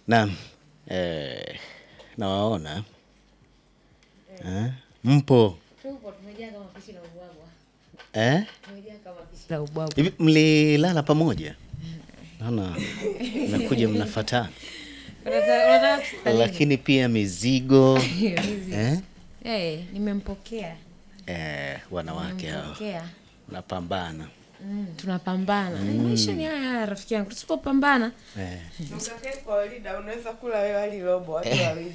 Naam, eh, nawaona eh, mpo eh? la ubwabwa. Hivi mlilala pamoja? Naona mnakuja mnafatana, Unataka- unataka kusikia nini? lakini pia mizigo eh? Eh, nimempokea Eh, wanawake hao Nimempokea. napambana Mm, tunapambana Eh, maisha ni haya haya rafiki yangu tusipopambana eh. Mkakae kwa Walida, unaweza kula wewe wali robo watu wawili.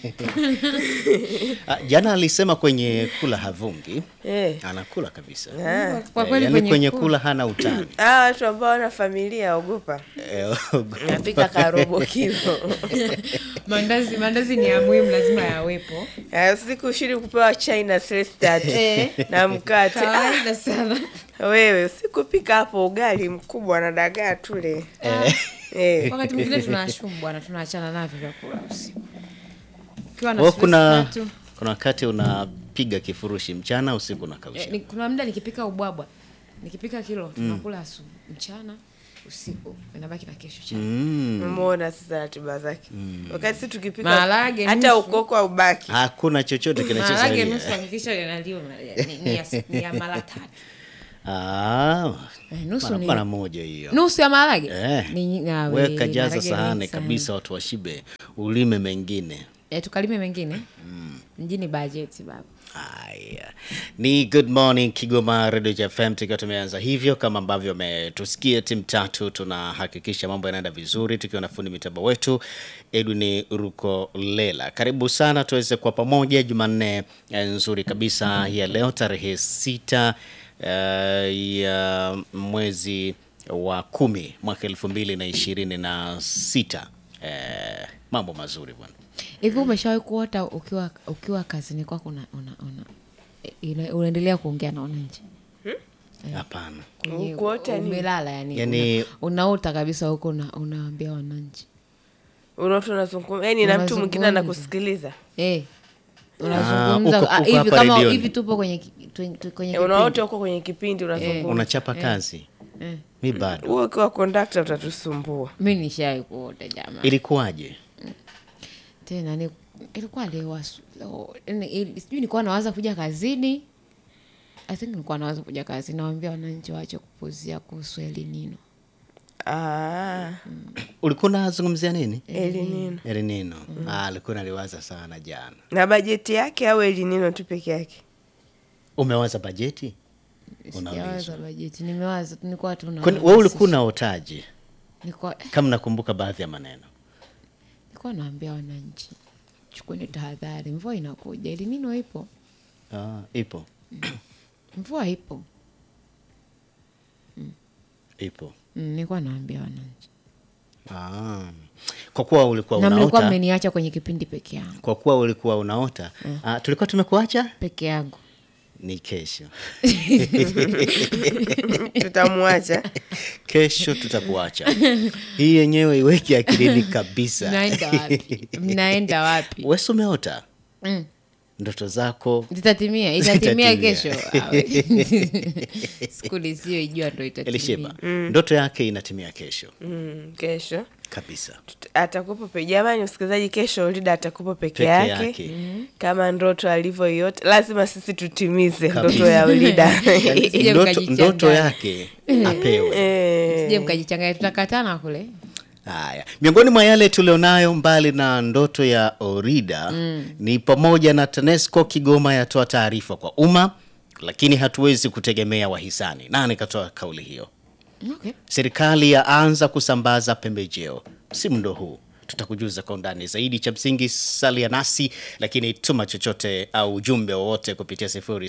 Ah, jana alisema kwenye kula havungi, Eh. anakula kabisa Ah. kwa Eh, kweli yaani kwenye kwenye kula- kula hana utani Ah, watu ambao wana familia ogopa. Eh, Napika karobo kilo. mandazi mandazi ni ya muhimu lazima yawepo Ah, Usiku shiri kupewa chai na stress tatu na mkate. Ah, kawaida sana wewe usikupika hapo ugali mkubwa na dagaa tule. Eh. wakati mwingine tunashumu bwana tunaachana navyo vyakula usiku ukiwa na Kwa stress kuna tatu, kuna wakati unapiga kifurushi mchana, usiku unakausha. eh, ni- kuna muda nikipika ubwabwa nikipika kilo tunakula asubuhi mchana usiku inabaki na kesho chana Mm. Umeona sasa ratiba zake. Wakati sisi tukipika Maharage hata nusu. ukoko haubaki. Hakuna chochote maharage kinachosalia. nusu hakikisha linaliwa ni, ni, ya, ni ya mara tatu Ah, Eh, nusu mara- ni- mara moja hiyo. nusu ya maharage Eh. Ni nyi- ah, we, Weka jaza maharage sahani mengi sana. kabisa, watu washibe, ulime mengine. Eh, tukalime mengine mjini bajeti baba Haya, ni Good Morning Kigoma Radio FM, tukiwa tumeanza hivyo kama ambavyo umetusikia, timu tatu tunahakikisha mambo yanaenda vizuri, tukiwa na fundi mitambo wetu Edwin Rukolela. Karibu sana tuweze kwa pamoja Jumanne eh, nzuri kabisa ya leo tarehe sita eh, ya mwezi wa kumi mwaka elfu mbili na ishirini na sita. Eh, mambo mazuri bwana. hivi umeshawahi kuota ukiwa ukiwa kazini kwako una, una, una, ina- unaendelea kuongea na wananchi Hapana. Kwenye- Kuota nini? umelala yani, Yani- una, unaota kabisa huko una, unaambia wananchi Unaota unazungumza, yaani na mtu mwingine Unazungumza. anakusikiliza. eh uko- unazungumza uko ah, hivi hapa kama redioni. hivi tupo kwenye ki- tu- tu- kwenye Eh, kipindi. Unaota huko kwenye kipindi unazungumza. Unachapa kazi? Eh. Mi bado. Wewe ukiwa kondakta utatusumbua. mi nishawai kuota jamaa Ilikuwaje? tena ni ilikuwa leo asu- leo- yani, ili- sijui nilikuwa nawaza kuja kazini i think nilikuwa nawaza kuja kazini nawambia wananchi waache kupuzia kuhusu elinino Ah, Ulikuwa unazungumzia nini? elinino. Elinino. Ah, alikuwa naliwaza sana jana. Na bajeti yake au elinino tu peke yake? Umewaza bajeti? Unaulizwa. sijawaza bajeti nimewaza tu nilikuwa tu Kwani wewe ulikuwa unaotaje? nilikuwa Kama nakumbuka baadhi ya maneno. nilikuwa naambia wananchi chukueni tahadhari mvua inakuja elinino ipo Ah, ipo. mvua ipo Ipo. Mm, nilikuwa naambia wananchi Ah. Kwa kuwa ulikuwa na mlikuwa unaota, mmeniacha kwenye kipindi peke yangu kwa kuwa ulikuwa unaota, ah, tulikuwa tumekuacha peke yangu ni kesho. Tutamwacha. Kesho tutakuacha. Hii yenyewe iweke akilini kabisa. mnaenda wapi mnaenda wapi Wewe si umeota Mm. ndoto zako zitatimia itatimia Zitatimia. kesho Awe. siku nisiyoijua ndo itatimia Elisheba, ndoto yake inatimia kesho Mm, kesho kabisa. Tut- atakupo pe jamani msikilizaji kesho Ulida atakupo peke, Peke yake, yake. kama ndoto alivyoiota lazima sisi tutimize Kabisa. ndoto ya Ulida Sije Ndoto, mkajichanganya. ndoto yake apewe. Eh, sije mkajichanganya tutakatana kule Haya, miongoni mwa yale tulionayo mbali na ndoto ya Orida ni pamoja na TANESCO Kigoma yatoa taarifa kwa umma, lakini hatuwezi kutegemea wahisani. Nani katoa kauli hiyo? okay. Serikali yaanza kusambaza pembejeo msimu ndo huu. Tutakujuza kwa undani zaidi. Cha msingi salia nasi, lakini tuma chochote au ujumbe wowote kupitia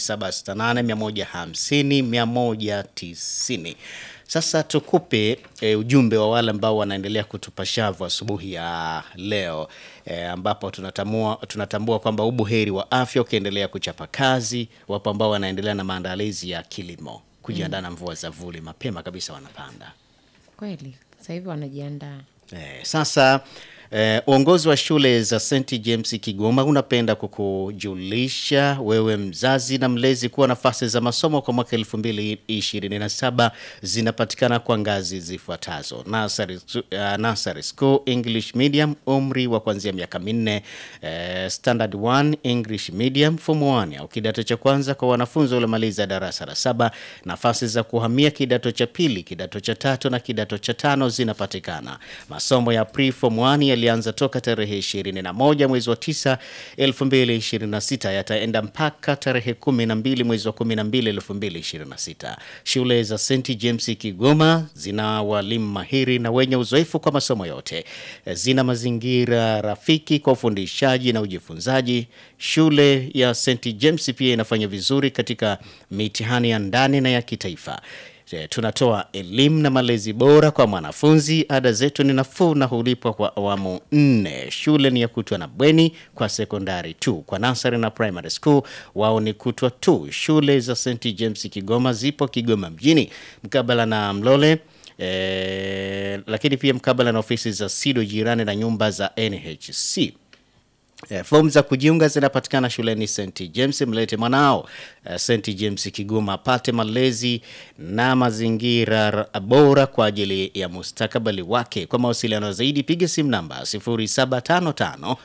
0768 150 Sasa tukupe e, ujumbe wa wale ambao wanaendelea kutupa shavu asubuhi ya leo e, ambapo tunatambua, tunatambua kwamba ubuheri wa afya ukiendelea kuchapa kazi. Wapo ambao wanaendelea na maandalizi ya kilimo kujiandaa na mvua za vuli, mapema kabisa wanapanda. kweli sasa hivi wanajiandaa Eh, sasa Eh, uongozi wa shule za St James Kigoma unapenda kukujulisha wewe mzazi na mlezi kuwa nafasi za masomo kwa mwaka 2027 zinapatikana kwa ngazi zifuatazo: nursery, uh, nursery school English medium umri wa kuanzia miaka minne, eh, standard 1 English medium form 1 au kidato cha kwanza kwa wanafunzi waliomaliza darasa la saba. Nafasi za kuhamia kidato cha pili, kidato cha tatu na kidato cha tano zinapatikana. Masomo ya pre form 1 yalianza toka tarehe 21 mwezi wa 9 2026, yataenda mpaka tarehe 12 mwezi wa 12 2026. Shule za St James Kigoma zina walimu mahiri na wenye uzoefu kwa masomo yote. Zina mazingira rafiki kwa ufundishaji na ujifunzaji. Shule ya St James pia inafanya vizuri katika mitihani ya ndani na ya kitaifa. E, Tunatoa elimu na malezi bora kwa mwanafunzi. Ada zetu ni nafuu na hulipwa kwa awamu nne. Shule ni ya kutwa na bweni kwa sekondari tu. Kwa nasari na primary school wao ni kutwa tu. Shule za St James Kigoma zipo Kigoma mjini mkabala na Mlole e, lakini pia mkabala na ofisi za SIDO jirani na nyumba za NHC. Eh, fomu za kujiunga zinapatikana shuleni St James. Mlete mwanao eh, St James Kigoma apate malezi na mazingira ra- bora kwa ajili ya mustakabali wake. Kwa mawasiliano zaidi piga simu namba 0755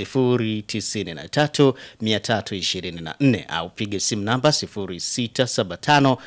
093 324 au piga simu namba 0675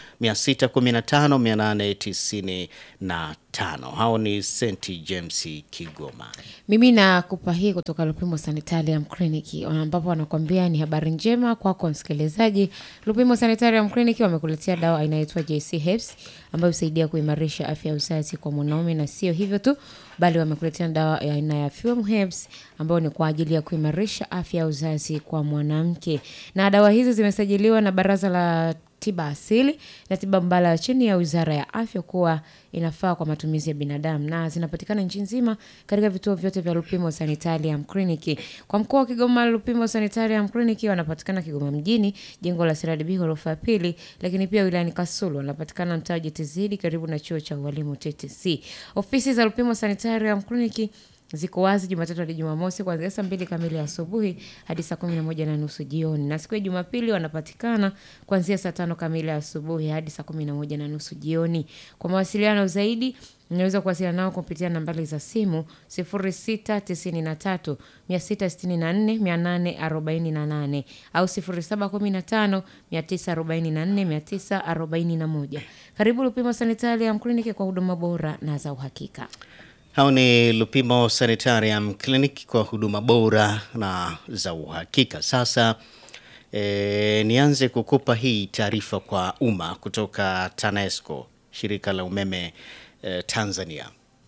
615 895. Hao ni St James Kigoma. Mimi nakupa hii kutoka Lupimo Sanitarium Clinic ambapo wanakwambia ni habari njema kwako msikilizaji. Lupimo Sanitarium Clinic wamekuletea dawa inayoitwa JC Herbs ambayo husaidia kuimarisha afya ya uzazi kwa mwanaume, na sio hivyo tu, bali wamekuletea dawa ya aina ya Fume Herbs ambayo ni kwa ajili ya kuimarisha afya ya uzazi kwa mwanamke, na dawa hizi zimesajiliwa na Baraza la tiba asili na tiba mbadala chini ya Wizara ya Afya kuwa inafaa kwa matumizi ya binadamu na zinapatikana nchi nzima katika vituo vyote vya Lupimo Sanitarium Clinic. Kwa mkoa wa Kigoma, Lupimo Sanitarium Clinic wanapatikana Kigoma mjini, jengo la CRDB ghorofa ya pili, lakini pia wilayani Kasulu wanapatikana mtaa wa JTZ karibu na chuo cha ualimu TTC. Ofisi za Lupimo Sanitarium Clinic ziko wazi Jumatatu hadi Jumamosi kuanzia saa mbili kamili asubuhi hadi saa kumi na moja na nusu jioni, na siku ya Jumapili wanapatikana kuanzia saa tano kamili asubuhi hadi saa kumi na moja na nusu jioni. Kwa mawasiliano zaidi unaweza kuwasiliana nao kupitia nambari za simu 0693 664 848 au 0715 944 941. Karibu Lupimo Sanitarium Clinic kwa huduma bora na za uhakika. Hao ni Lupimo Sanitarium Clinic kwa huduma bora na za uhakika. Sasa e, nianze kukupa hii taarifa kwa umma kutoka TANESCO, shirika la umeme e, Tanzania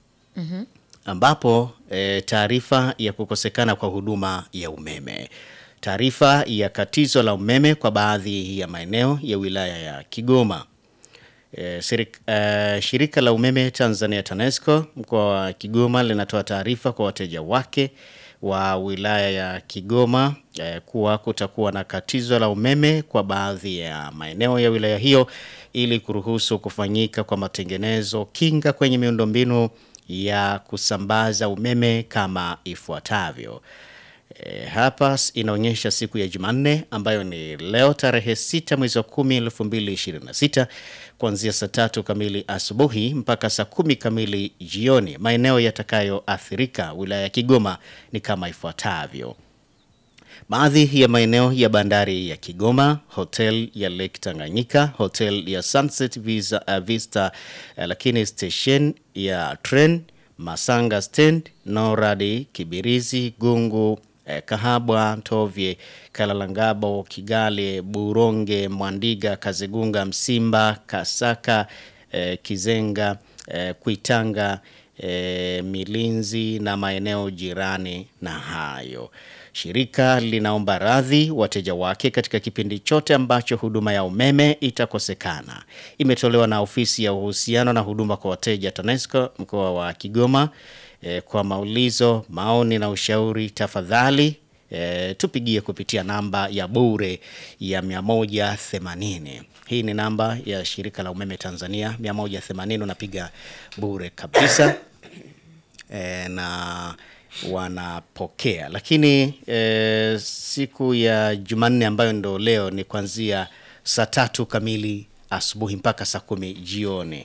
ambapo e, taarifa ya kukosekana kwa huduma ya umeme, taarifa ya katizo la umeme kwa baadhi ya maeneo ya wilaya ya Kigoma. E, sirik, e, shirika la umeme Tanzania TANESCO mkoa wa Kigoma linatoa taarifa kwa wateja wake wa wilaya ya Kigoma e, kuwa kutakuwa na katizo la umeme kwa baadhi ya maeneo ya wilaya hiyo ili kuruhusu kufanyika kwa matengenezo kinga kwenye miundombinu ya kusambaza umeme kama ifuatavyo. E, hapa s- inaonyesha siku ya Jumanne ambayo ni leo tarehe 6 mwezi wa 10 2026 kuanzia saa tatu kamili asubuhi mpaka saa kumi kamili jioni. Maeneo yatakayoathirika wilaya ya Kigoma ni kama ifuatavyo: baadhi ya maeneo ya bandari ya Kigoma, hotel ya Lake Tanganyika, hotel ya Sunset Visa, uh, Vista, uh, lakini station ya tren Masanga stand, Noradi, Kibirizi, Gungu, eh, Kahabwa, Ntovye, Kalalangabo, Kigali, Buronge, Mwandiga, Kazegunga, Msimba, Kasaka, eh, Kizenga, eh, Kuitanga, eh, Milinzi na maeneo jirani na hayo. Shirika linaomba radhi wateja wake katika kipindi chote ambacho huduma ya umeme itakosekana. Imetolewa na ofisi ya uhusiano na huduma kwa wateja TANESCO mkoa wa Kigoma. E, kwa maulizo, maoni na ushauri tafadhali e, tupigie kupitia namba ya bure ya 180. Hii ni namba ya shirika la umeme Tanzania 180, unapiga bure kabisa e, na wanapokea, lakini e, siku ya Jumanne ambayo ndo leo ni kuanzia saa tatu kamili asubuhi mpaka saa kumi jioni.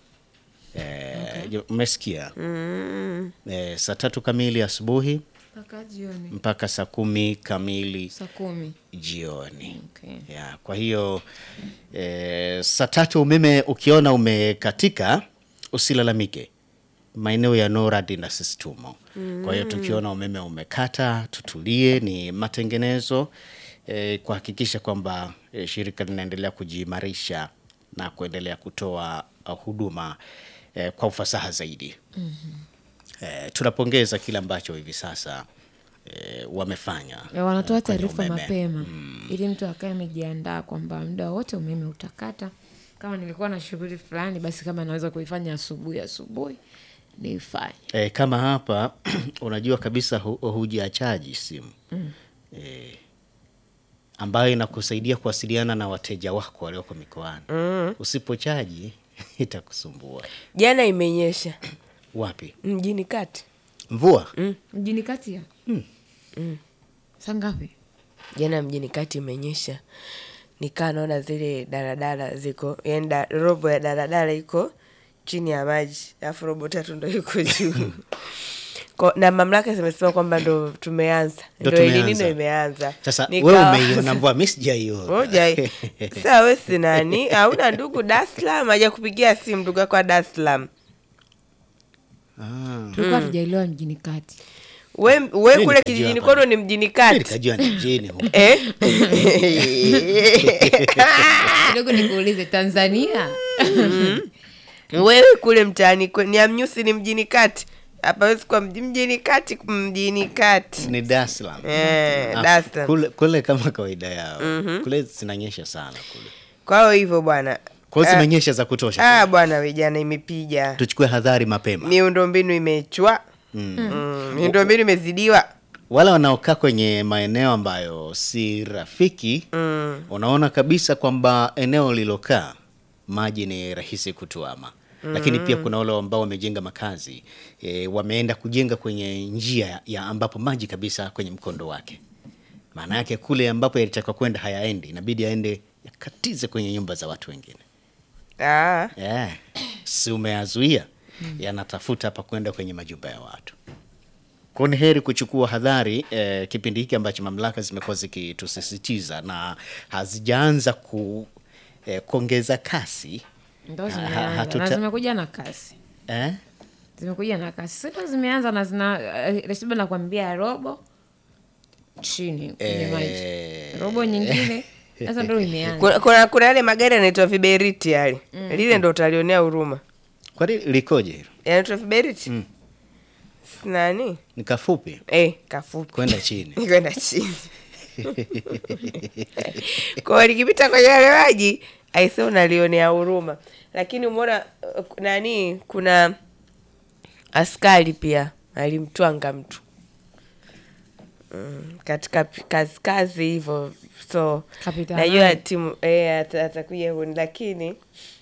E, Umesikia? E, saa tatu kamili asubuhi mpaka jioni mpaka saa kumi kamili saa kumi. jioni. Okay. Ya, kwa hiyo e, saa tatu umeme ukiona umekatika usilalamike. Maeneo ya NORAD na sisi tumo. Kwa hiyo tukiona umeme umekata tutulie, ni matengenezo e, kuhakikisha kwamba e, shirika linaendelea kujiimarisha na kuendelea kutoa uh, huduma e, kwa ufasaha zaidi. E, tunapongeza kile ambacho hivi sasa e, wamefanya Ya, wanatoa eh, kwenye taarifa umeme. mapema ili mtu akae amejiandaa kwamba muda wote umeme utakata. Kama nilikuwa na shughuli fulani, basi kama naweza kuifanya asubuhi asubuhi niifanye. E, kama hapa unajua kabisa hu, hujachaji simu e, ambayo inakusaidia kuwasiliana na wateja wako walioko mikoani. Usipochaji itakusumbua. Jana imenyesha Wapi? mjini kati, Mvua? Mjini kati ya saa ngapi? jana mjini kati imenyesha, nikaa naona zile daladala ziko yani da, robo ya daladala iko chini ya maji, alafu robo tatu ndo iko juu Ko- na mamlaka zimesema kwamba ndo tumeanza, Ndo ndo tumeanza. elinino imeanza. Sasa Nika- wewe umeiona mvua, mimi sijaiona. Moja saa we si nani, hauna ndugu Dar es Salaam, haja kupigia simu ndugu yako wa Dar es Salaam. Ah, Tulikuwa tujaelewa mjini kati. We, we Mimi kule nikajua kijijini hapa. kwenu ni mjini mimi kati nikajua ni mjini huko. eh? Kidogo nikuulize, Tanzania Wewe kule mtaani kwe- ni amnyusi ni mjini kati, hapawezi kuwa mji- mjini kati, mjini kati Ni Dar es Salaam. eh, Ah, Dar es Salaam. Kule, kule kama kawaida yao. Kule zinanyesha sana kule. Kwa hiyo hivyo bwana, Kwa hiyo Ah, zimenyesha za kutosha. ah bwana, we jana imepiga Tuchukue hadhari mapema. miundombinu imechwa mm. miundombinu imezidiwa wale wanaokaa kwenye maeneo ambayo si rafiki mm. unaona kabisa kwamba eneo lilokaa maji ni rahisi kutuama lakini pia kuna wale ambao wamejenga makazi e, wameenda kujenga kwenye njia ya ambapo maji kabisa kwenye mkondo wake maana yake kule ambapo yalitaka kwenda hayaendi inabidi aende yakatize kwenye nyumba za watu wengine ah. yeah. si umeyazuia yanatafuta hapa kwenda kwenye majumba ya watu kwa ni heri kuchukua hadhari eh, kipindi hiki ambacho mamlaka zimekuwa zikitusisitiza na hazijaanza ku, eh, kuongeza kasi ndo Ha- zimeanza hatuta- na zimekuja na kasi, eh? zimekuja na kasi, si ndo zimeanza na zina eh, resiba nakwambia robo chini kwenye maji, Eh, robo nyingine sasa ndo imeanza. kuna, kuna, kuna yale magari yanaitwa viberiti yale lile ndo utalionea huruma kwani likoje hilo yanaitwa viberiti Mm. Si nani ni kafupi eh, kafupi kwenda chini kwenda chini kwa likipita kwenye yale maji aise unalionea huruma lakini umeona uh, nani kuna askari pia alimtwanga mtu mm, katika pi- kazi kazi hivyo so Kapita najua nani? timu eh, ata- atakuja huni lakini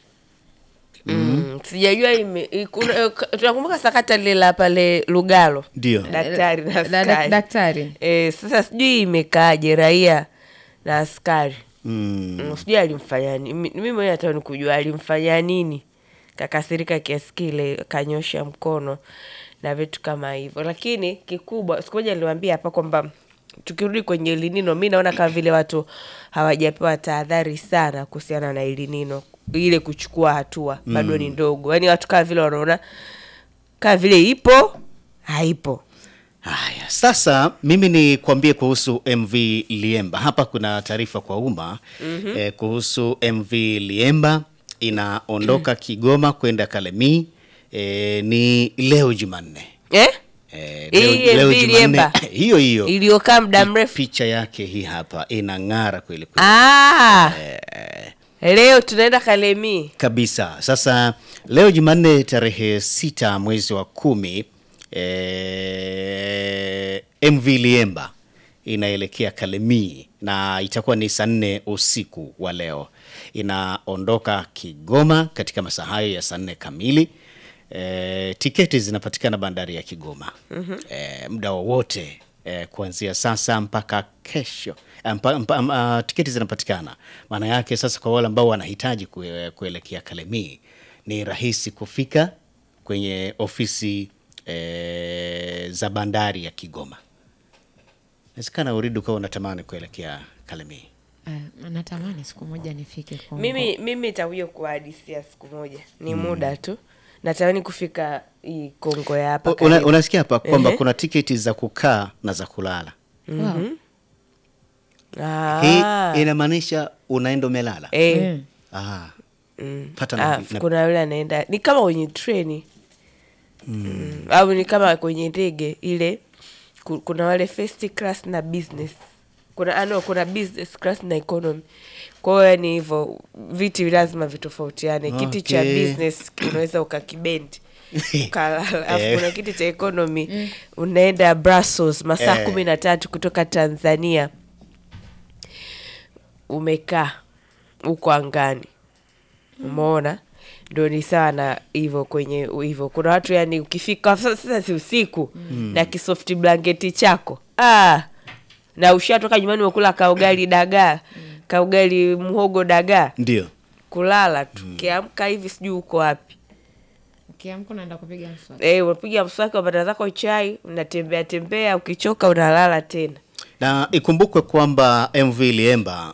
Mm, sijajua ime- ikuna- eh, ka- tunakumbuka sakata lile la pale Lugalo ndio daktari na Da- da- askari daktari Eh, sasa sijui imekaaje raia na askari mm. mm. sijui alimfanya nini Mi- mimi mwenyewe hata nikujua alimfanya nini kakasirika kiasi kile kanyosha mkono na vitu kama hivyo lakini kikubwa siku moja niliwambia hapa kwamba tukirudi kwenye elinino mi naona kama vile watu hawajapewa tahadhari sana kuhusiana na elinino ile kuchukua hatua bado ni ndogo yaani watu kama vile wanaona kama vile ipo haipo Haya, sasa mimi ni kuambie kuhusu MV Liemba. Hapa kuna taarifa kwa umma eh, kuhusu MV Liemba inaondoka Kigoma kwenda Kalemie eh, ni leo Jumanne. eh? Eh, Hii MV Liemba? hiyo hiyo iliyokaa muda mrefu picha yake hii hapa inang'ara kweli kweli Ah, leo tunaenda Kalemie. kabisa. Sasa leo Jumanne tarehe sita mwezi wa kumi eh, MV Liemba inaelekea Kalemie na itakuwa ni saa nne usiku wa leo. Inaondoka Kigoma katika masaa hayo ya saa nne kamili e, tiketi zinapatikana bandari ya Kigoma e, muda wowote e, kuanzia sasa mpaka kesho e, mpa, mpa, mpa, tiketi zinapatikana. Maana yake sasa, kwa wale ambao wanahitaji kue, kuelekea Kalemie ni rahisi kufika kwenye ofisi e, za bandari ya Kigoma. Inawezekana uridi ukawa unatamani kuelekea Kalemie. Uh, natamani siku moja nifike Kongo. mimi mimi itakuja kuhadisia siku moja ni muda tu natamani kufika hii kongo ya hapa U- Una, karibu. unasikia hapa kwamba Ehe. kuna tiketi za kukaa na za kulala. Wow. Ah. Hii inamaanisha unaenda umelala. Eh, Mm. Ah, mm. pata na- Ah, na- kuna yule anaenda ni kama kwenye treni mm. au ni kama kwenye ndege ile ku- kuna wale first class na business kuna ano kuna business class na economy kwa hiyo yani hivyo viti lazima vitofautiane kiti cha Okay. business unaweza ukakibendi ukalala alafu Eh. kuna kiti cha economy unaenda brussels masaa Eh. kumi na tatu kutoka tanzania umekaa huko angani umeona ndo ni sawa na hivyo kwenye hivyo kuna watu yani ukifika sasa sasa si usiku na kisofti blanketi chako ah, na ushatoka nyumbani umekula kaugali dagaa kaugali mhogo dagaa ndio. kulala tu kiamka hivi sijui uko wapi Ukiamka unaenda kupiga mswaki. Eh, unapiga mswaki unapata zako chai unatembea tembea ukichoka unalala tena Na ikumbukwe kwamba MV Liemba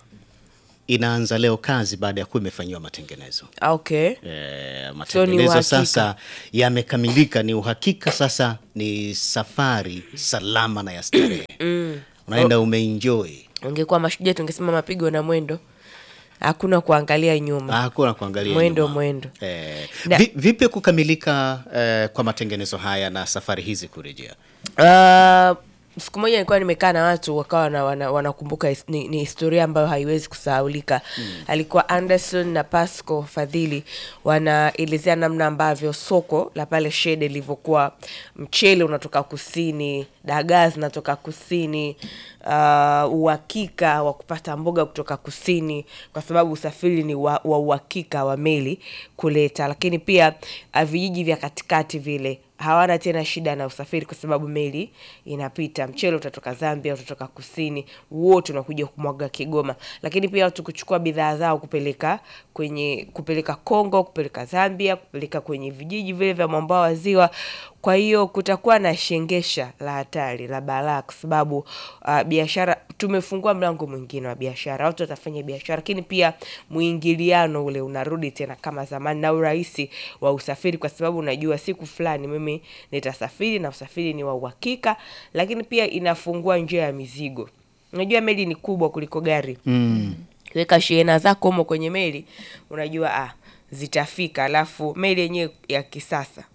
inaanza leo kazi baada ya kuwa imefanyiwa matengenezo. Ah, okay E, So ni matengenezo uhakika. sasa yamekamilika, ni uhakika sasa, ni safari salama na ya starehe mm. unaenda umeenjoy, ungekuwa mashujaa tungesema mapigo na mwendo hakuna kuangalia nyuma hakuna kuangalia Mwendo, nyuma. mwendo. Eh, Na- vi, vipi kukamilika eh, kwa matengenezo haya na safari hizi kurejea? Uh, siku moja nilikuwa nimekaa na watu wakawa na, wana, wanakumbuka his, ni, ni historia ambayo haiwezi kusahaulika mm. alikuwa anderson na pasco fadhili wanaelezea namna ambavyo soko la pale shede lilivyokuwa mchele unatoka kusini dagaa zinatoka kusini uh, uhakika wa kupata mboga kutoka kusini kwa sababu usafiri ni wa, wa uhakika wa meli kuleta lakini pia uh, vijiji vya katikati vile hawana tena shida na usafiri kwa sababu meli inapita mchele utatoka zambia utatoka kusini wote unakuja kumwaga kigoma lakini pia watu kuchukua bidhaa zao kupeleka kwenye kupeleka kongo kupeleka zambia kupeleka kwenye vijiji vile vya mwambao wa ziwa kwa hiyo kutakuwa na shengesha la hatari la balaa kwa sababu uh, biashara tumefungua mlango mwingine wa biashara watu watafanya biashara lakini pia mwingiliano ule unarudi tena kama zamani na urahisi wa usafiri kwa sababu unajua siku fulani mimi nitasafiri na usafiri ni wa uhakika lakini pia inafungua njia ya mizigo unajua meli ni kubwa kuliko gari Mm. weka shehena zako humo kwenye meli unajua ah, zitafika alafu meli yenyewe ya kisasa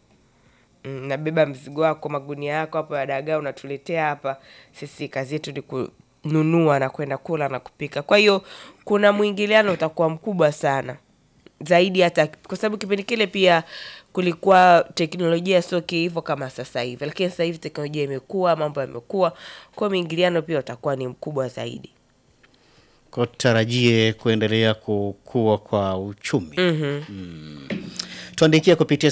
Mm, nabeba mzigo wako magunia yako hapo ya dagaa unatuletea hapa sisi kazi yetu ni kununua na kwenda kula na kupika kwa hiyo kuna mwingiliano utakuwa mkubwa sana zaidi hata kwa sababu kipindi kile pia kulikuwa teknolojia sio hivyo kama sasa hivi lakini sasa hivi teknolojia imekuwa mambo yamekuwa kwa mwingiliano pia utakuwa ni mkubwa zaidi Kwa tutarajie kuendelea kukua kwa uchumi. mm-hmm. tuandikia kupitia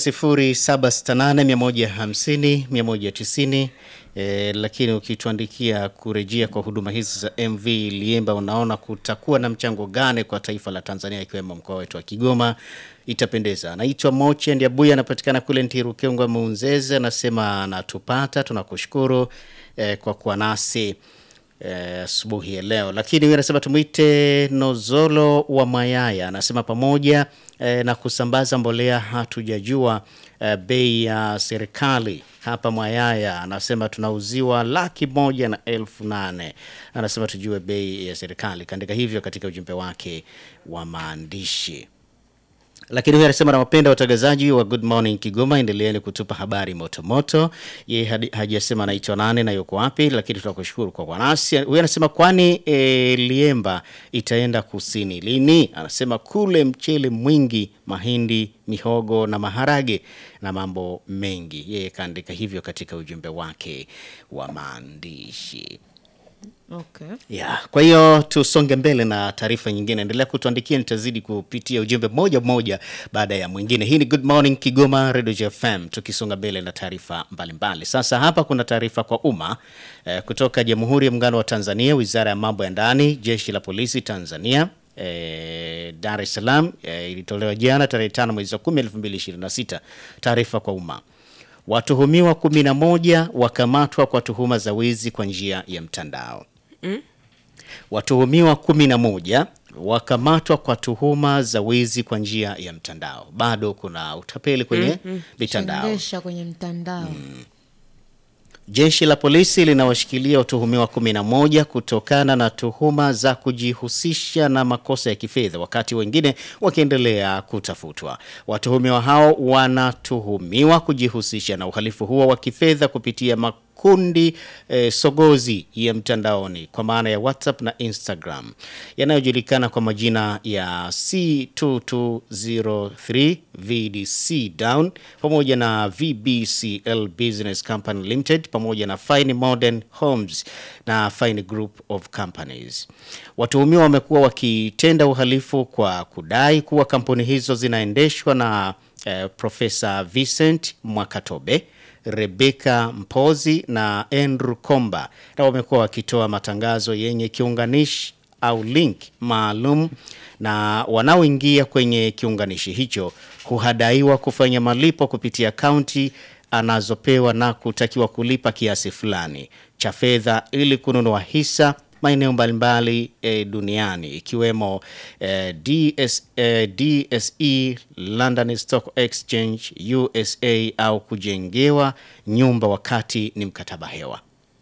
0768150190 e, lakini ukituandikia kurejea kwa huduma hizi za MV Liemba, unaona kutakuwa na mchango gani kwa taifa la Tanzania ikiwemo mkoa wetu wa Kigoma, itapendeza. Anaitwa Moche Ndiabuya, anapatikana kule Ntirukengwa Muunzeze, anasema anatupata, tunakushukuru e, kwa kuwa nasi eh, asubuhi ya leo lakini huyu anasema tumwite nozolo wa mayaya anasema pamoja eh, na kusambaza mbolea hatujajua eh, bei ya serikali hapa mwayaya anasema tunauziwa laki moja na elfu nane anasema tujue bei ya serikali kaandika hivyo katika ujumbe wake wa maandishi lakini huyu anasema nawapenda watangazaji wa Good Morning Kigoma, endeleeni kutupa habari motomoto. Yeye hadi- hajasema anaitwa nane na yuko wapi, lakini tunakushukuru kwa kuwa nasi. Huyu anasema kwani e, Liemba itaenda kusini lini? Anasema kule mchele mwingi, mahindi, mihogo na maharage na mambo mengi. Yeye kaandika hivyo katika ujumbe wake wa maandishi. Okay. Yeah. Kwa hiyo tusonge mbele na taarifa nyingine, endelea kutuandikia, nitazidi kupitia ujumbe mmoja mmoja baada ya mwingine. Hii ni Good Morning Kigoma Radio FM, tukisonga mbele na taarifa mbalimbali. Sasa hapa kuna taarifa kwa umma eh, kutoka Jamhuri ya Muungano wa Tanzania, Wizara ya Mambo ya Ndani, Jeshi la Polisi Tanzania eh, Dar es Salaam eh, ilitolewa jana tarehe 5 mwezi wa 10 2026. Taarifa kwa umma Watuhumiwa 11 wakamatwa kwa tuhuma za wizi kwa njia ya mtandao. Watuhumiwa 11 wakamatwa kwa tuhuma za wizi kwa njia ya mtandao. Bado kuna utapeli kwenye mitandao. Chengesha kwenye mtandao. Jeshi la polisi linawashikilia watuhumiwa 11 kutokana na tuhuma za kujihusisha na makosa ya kifedha, wakati wengine wakiendelea kutafutwa. Watuhumiwa hao wanatuhumiwa kujihusisha na uhalifu huo wa kifedha kupitia makundi eh, sogozi ya mtandaoni kwa maana ya WhatsApp na Instagram yanayojulikana kwa majina ya C2203 VDC Down pamoja na VBCL Business Company Limited pamoja na Fine Modern Homes na Fine Group of Companies. Watuhumiwa wamekuwa wakitenda uhalifu kwa kudai kuwa kampuni hizo zinaendeshwa na eh, Profesa Vincent Mwakatobe Rebecca Mpozi na Andrew Komba na wamekuwa wakitoa matangazo yenye kiunganishi au link maalum na wanaoingia kwenye kiunganishi hicho huhadaiwa kufanya malipo kupitia akaunti anazopewa na kutakiwa kulipa kiasi fulani cha fedha ili kununua hisa maeneo mbalimbali e, duniani ikiwemo e, DS, e, DSE, London Stock Exchange, USA au kujengewa nyumba wakati ni mkataba hewa.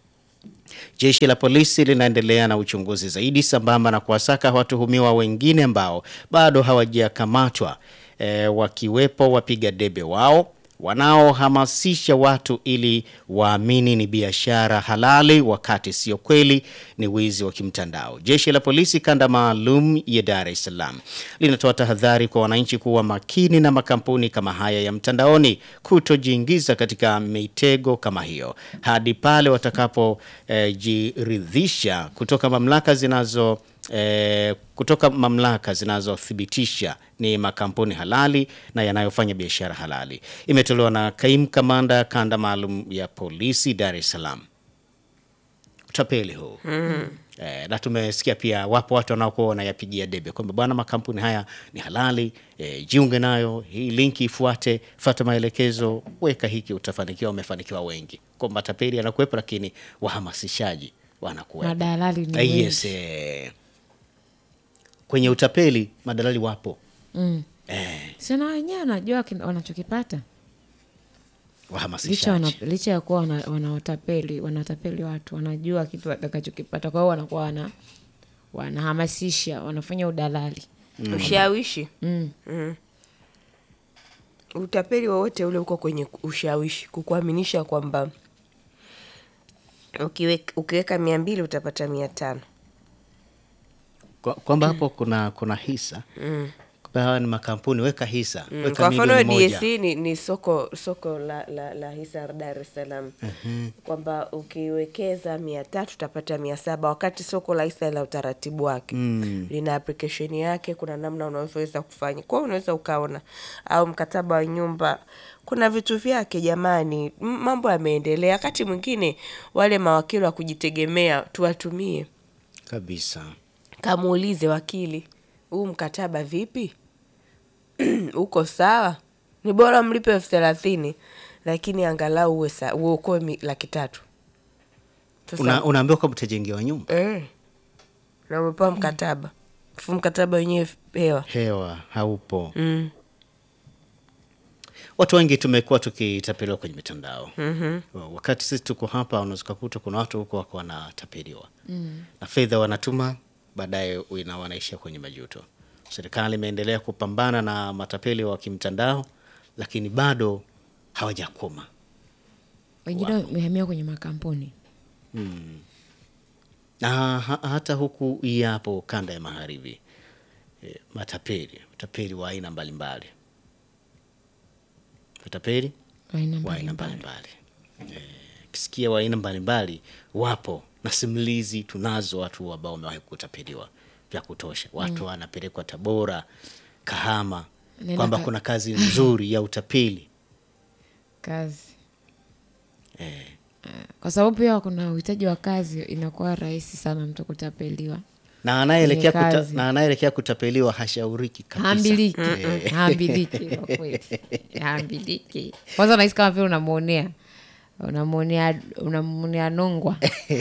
Jeshi la polisi linaendelea na uchunguzi zaidi sambamba na kuwasaka watuhumiwa wengine ambao bado hawajakamatwa e, wakiwepo wapiga debe wao wanaohamasisha watu ili waamini ni biashara halali wakati sio kweli, ni wizi wa kimtandao. Jeshi la polisi kanda maalum ya Dar es Salaam linatoa tahadhari kwa wananchi kuwa makini na makampuni kama haya ya mtandaoni, kutojiingiza katika mitego kama hiyo hadi pale watakapojiridhisha eh, kutoka mamlaka zinazo eh, kutoka mamlaka zinazothibitisha ni makampuni halali na yanayofanya biashara halali. Imetolewa na kaimu kamanda kanda maalum ya polisi Dar es Salaam. Utapeli huu eh, na tumesikia pia wapo watu wanaokuwa wanayapigia debe kwamba bwana, makampuni haya ni halali eh, jiunge nayo, hii linki ifuate, fuata maelekezo, weka hiki, utafanikiwa. Wamefanikiwa wengi, kwa matapeli yanakuwepo, lakini wahamasishaji wanakuwepo. Madalali ni Eh, wengi. yes, eh. Kwenye utapeli madalali wapo Mm. eh, Sina wenyewe wanajua kin- wanachokipata licha, wahamasishaji wana, licha ya kuwa wana- wanawatapeli wanatapeli watu wanajua kitu watakachokipata, kwa hiyo wanakuwa wana wanahamasisha wanafanya udalali ushawishi mm. mm. utapeli wowote ule uko kwenye ushawishi kukuaminisha kwamba ukiweka, ukiweka mia mbili utapata mia tano Kwa- kwamba hapo kuna kuna hisa mm. kwamba hawa ni makampuni, weka hisa Mm, weka kwa mfano milioni moja. DSE ni, ni soko soko la, la, la hisa Dar es Salaam kwamba ukiwekeza mia tatu utapata mia saba wakati soko la hisa la utaratibu wake Mm. lina application yake, kuna namna unavyoweza kufanya. Kwa hiyo unaweza ukaona, au mkataba wa nyumba kuna vitu vyake jamani, M- mambo yameendelea. Wakati mwingine wale mawakili wa kujitegemea tuwatumie, kabisa kamuulize wakili, huu mkataba vipi? uko sawa? Ni bora mlipe elfu thelathini lakini angalau uwe sa- uokoe mi- laki tatu. Sasa- Una, unaambiwa kwamba utajengewa nyumba eh, na umepewa mkataba fu mkataba wenyewe hewa hewa haupo. mm. Watu wengi tumekuwa tukitapeliwa kwenye mitandao Mhm. wakati sisi tuko hapa, unaweza kukuta kuna watu huko wako wanatapeliwa na fedha wanatuma, baadaye ina- wanaishia kwenye majuto. Serikali imeendelea kupambana na matapeli wa kimtandao, lakini bado hawajakoma. wengine wamehamia kwenye makampuni na ha, hata huku yapo kanda ya magharibi e, matapeli utapeli wa aina mbalimbali utapeli wa aina wa aina mbalimbali. mbalimbali Eh, kisikia wa aina mbalimbali wapo na simulizi tunazo, watu ambao wamewahi kutapeliwa vya kutosha. Watu wanapelekwa Tabora, Kahama, Nenda kwamba ka- kuna kazi nzuri ya utapeli kazi Eh, kwa sababu pia kuna uhitaji wa kazi, inakuwa rahisi sana mtu kutapeliwa. na anayeelekea Kwenye kuta, kazi. na anayeelekea kutapeliwa hashauriki kabisa. Haambiliki, haambiliki kwa kweli, haambiliki. Kwanza unahisi kama vile unamwonea unamwonea unamwonea nongwa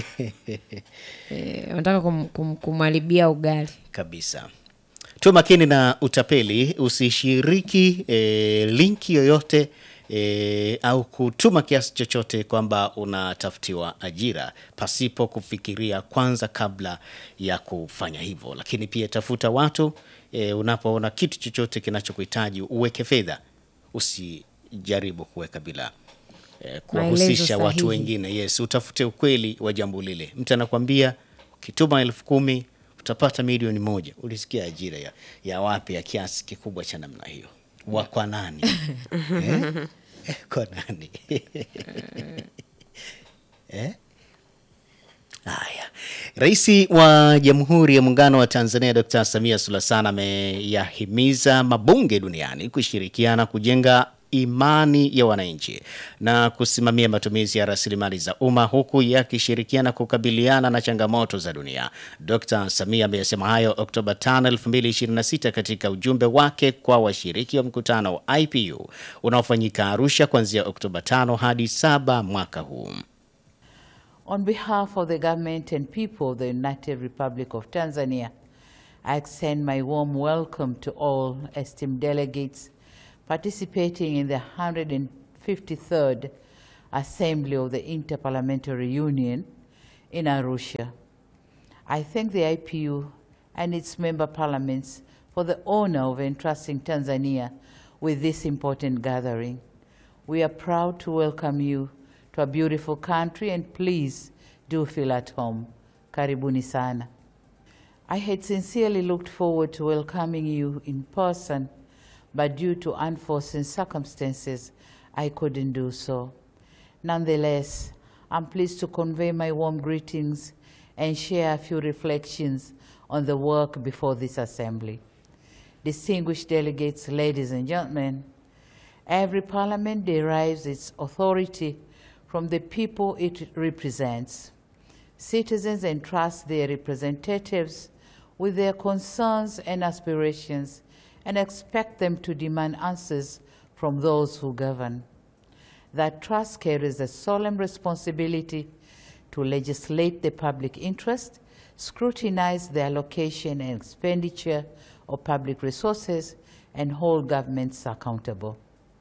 Eh, unataka kum, kum, kumharibia ugali. kabisa. Tuwe makini na utapeli, usishiriki e, linki yoyote e, au kutuma kiasi chochote kwamba unatafutiwa ajira pasipo kufikiria kwanza kabla ya kufanya hivyo. Lakini pia tafuta watu e, unapoona kitu chochote kinachokuhitaji uweke fedha, usijaribu kuweka bila eh, kuwahusisha Maelezo watu sahihi. wengine. Yes, utafute ukweli wa jambo lile. Mtu anakwambia ukituma elfu kumi utapata milioni moja. Ulisikia ajira ya, ya wapi ya kiasi kikubwa cha namna hiyo? Wa kwa nani? eh? Kwa nani? eh? Haya, Rais wa Jamhuri ya Muungano wa Tanzania Dr. Samia Suluhu Hassan ameyahimiza mabunge duniani kushirikiana kujenga imani ya wananchi na kusimamia matumizi ya rasilimali za umma huku yakishirikiana kukabiliana na changamoto za dunia. Dr. Samia ameyasema hayo Oktoba 5, 2026 katika ujumbe wake kwa washiriki wa mkutano wa IPU unaofanyika Arusha kuanzia Oktoba 5 hadi 7 mwaka huu. On behalf of the government and people of the United Republic of Tanzania, I extend my warm welcome to all esteemed delegates participating in the 153rd Assembly of the Interparliamentary Union in Arusha. I thank the IPU and its member parliaments for the honor of entrusting Tanzania with this important gathering. We are proud to welcome you to a beautiful country and please do feel at home. Karibuni sana. I had sincerely looked forward to welcoming you in person, but due to unforeseen circumstances, I couldn't do so. Nonetheless, I'm pleased to convey my warm greetings and share a few reflections on the work before this assembly. Distinguished delegates, ladies and gentlemen, every parliament derives its authority from the people it represents. Citizens entrust their representatives with their concerns and aspirations and expect them to demand answers from those who govern. That trust carries a solemn responsibility to legislate the public interest, scrutinize the allocation and expenditure of public resources, and hold governments accountable.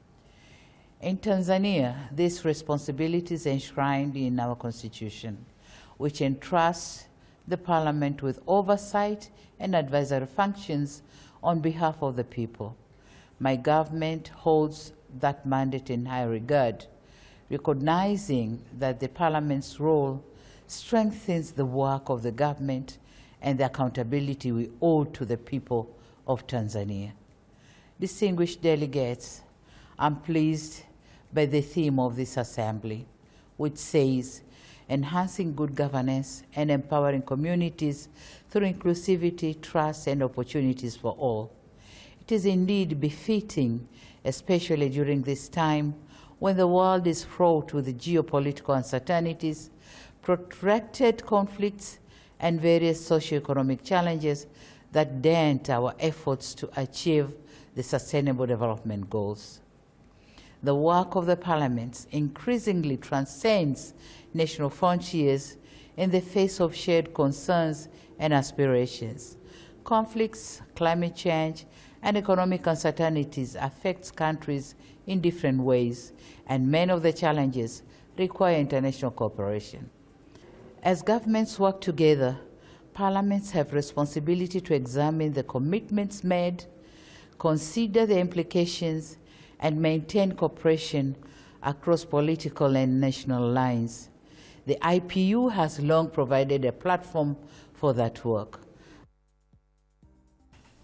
In Tanzania, this responsibility is enshrined in our constitution, which entrusts the parliament with oversight and advisory functions on behalf of the people. My government holds that mandate in high regard, recognizing that the parliament's role strengthens the work of the government and the accountability we owe to the people of Tanzania. Distinguished delegates, I'm pleased by the theme of this assembly, which says enhancing good governance and empowering communities through inclusivity, trust, and opportunities for all. It is indeed befitting, especially during this time when the world is fraught with geopolitical uncertainties, protracted conflicts, and various socioeconomic challenges that dent our efforts to achieve the Sustainable Development Goals. The work of the parliaments increasingly transcends national frontiers in the face of shared concerns and aspirations. Conflicts, climate change, and economic uncertainties affect countries in different ways, and many of the challenges require international cooperation. As governments work together, parliaments have responsibility to examine the commitments made, consider the implications, and maintain cooperation across political and national lines. The IPU has long provided a platform for that work.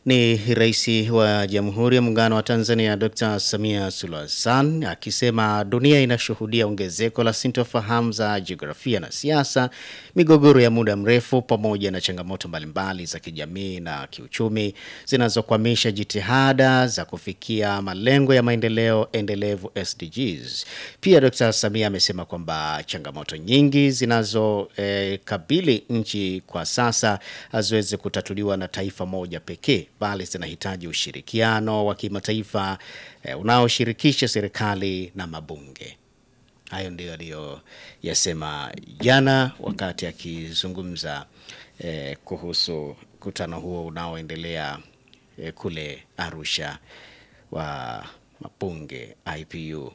Ni Rais wa Jamhuri ya Muungano wa Tanzania Dr. Samia Suluhu Hassan akisema dunia inashuhudia ongezeko la sintofahamu za jiografia na siasa, migogoro ya muda mrefu pamoja na changamoto mbalimbali za kijamii na kiuchumi zinazokwamisha jitihada za kufikia malengo ya maendeleo endelevu SDGs. Pia Dr. Samia amesema kwamba changamoto nyingi zinazokabili nchi kwa sasa haziwezi kutatuliwa na taifa moja pekee bali zinahitaji ushirikiano wa kimataifa eh, unaoshirikisha serikali na mabunge. Hayo ndio aliyoyasema jana wakati akizungumza eh, kuhusu mkutano huo unaoendelea eh, kule Arusha wa mabunge IPU.